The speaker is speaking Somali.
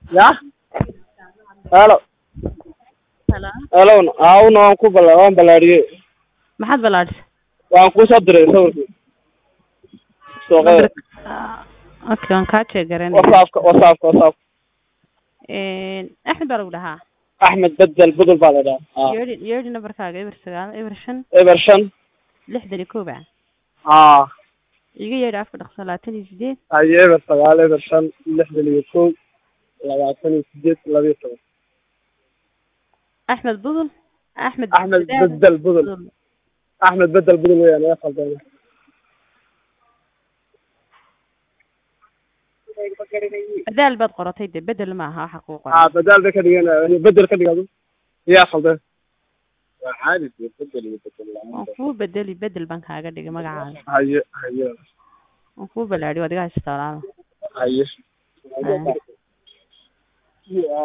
ya halo Hello. halowna aawna waan ku bala waan balaadhiyey maxaad balaadhisay waan kusoo diray sawirkii suuqada Ah, okay waan kaa jeegaranaya whatsappka whatsappka whatsapp axmed baa lagu dhahaa axmed bedel budul baa la dhahaa yeedhi yeedhi nambarkaaga eber sagaal eber shan eber shan lixdan iyo koob ah haa iga yeedhi afka dhaqso labaatan iyo sideed haye eber sagaal eber shan lixdan iyo kow labaatan iyo sideed laba iyo toban axmed budul axmed axmed bedel budul axmed bedel budul weyaan ee khaldana badaal baad qoratay de bedel ma aha waxa kuu qoran haa badaal bay ka dhigeen bedel ka dhigado yaa khaldan waan kuu bedeli bedel baan kaaga dhigay magacaaga haye haye waan kuu balaadhiyo adiga haysta walaalo haye Haya.